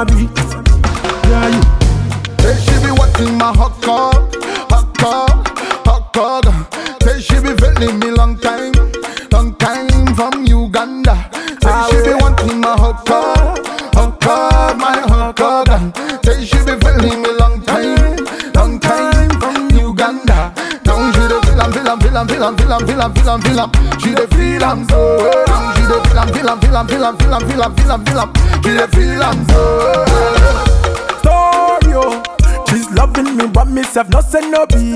be. Yeah, you. Say she be wanting my hot dog, hot dog, hot dog. Say she be feeling me long time, long time from Uganda. Say she be wanting my hot dog, hot dog, my hot dog. Say she be feeling me long time, long time from Uganda. Now she dey feel am, feel am, feel am, feel am, feel am, feel am, feel am, feel am. She dey feel am so. Now she dey feel am, feel am, feel am, feel am, feel am, feel am, feel am, feel am. She dey feel am so. story, oh. She's loving me, but myself no say no be.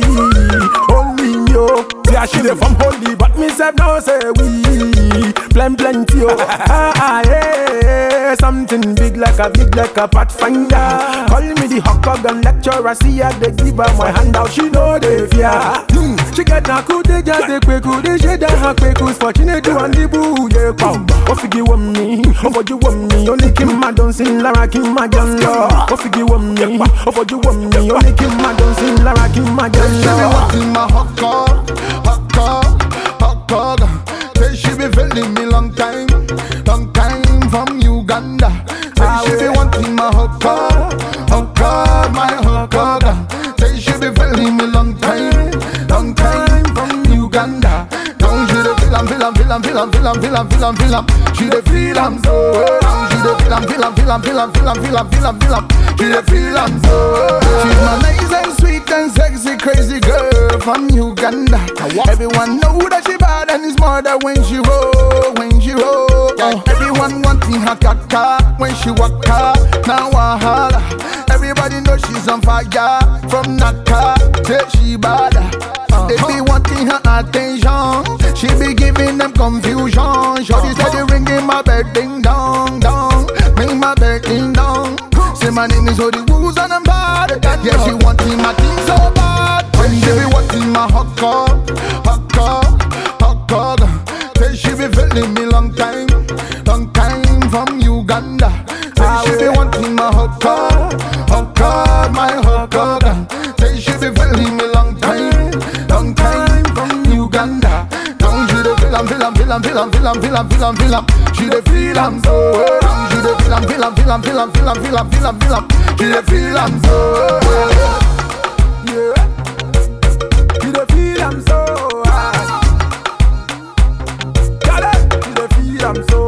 Only me, oh. Yeah, she dey from holy, but myself no say we. Plen plenty, oh. ah, ah, yeah. Something big like a big like a pathfinder. Call me the hot dog and lecturer. See her, they give her my handout. She know they fear. Hmm. She get na cool, they just they quick, cool, they shade her quick, who's fortunate to and the boo, yeah, pow. Oh, figure one me, oh, for you one me, only Kim ma don't sing Lara Kim ma don't love. Oh, figure one me, oh, for you one me, only Kim ma don't sing Lara Kim ma don't She be love. wanting my hot dog, hot dog, hot dog. Say she be feeling me long time, long time from Uganda. Say she be wanting my hot dog, hot dog, my hot dog. Say she be feeling me long time, long time from Uganda. Now she dey feel am, feel am, feel am, feel am, feel am, feel am, feel am, feel am. She dey feel am so. Now she dey feel am, feel am, feel am, feel am, feel am, feel am, feel am, feel am. She dey feel am so. She's my nice and sweet and sexy, crazy girl from Uganda. Everyone know that she bad and it's more than when she roll, when she roll. Oh, everyone wanting her kaka when she walk her. Now I holla. Everybody know she's on fire from Naka. Say she bad. They be wanting her attention. She be giving them confusion. Shorty steady ringing my bed ding dong dong. Ring my bed ding dong. Say my name is Odi Woos and I'm bad. Yeah, she wanting my thing so bad. When she be wanting my hot dog, hot dog, hot dog. Say she be feeling me long time, long time from Uganda. Say she be wanting my hot dog, hot dog, my hot dog. Say she be feeling me long time, long time from Uganda. Now she dey feel am, feel am, feel am, feel am, feel am, feel am, feel am, feel am. She dey feel am so. Now she dey feel am, feel am, feel am, feel am, feel am, feel am, feel am, feel am. She dey feel am so. Yeah. You dey feel I'm so high. Got it? You dey feel I'm so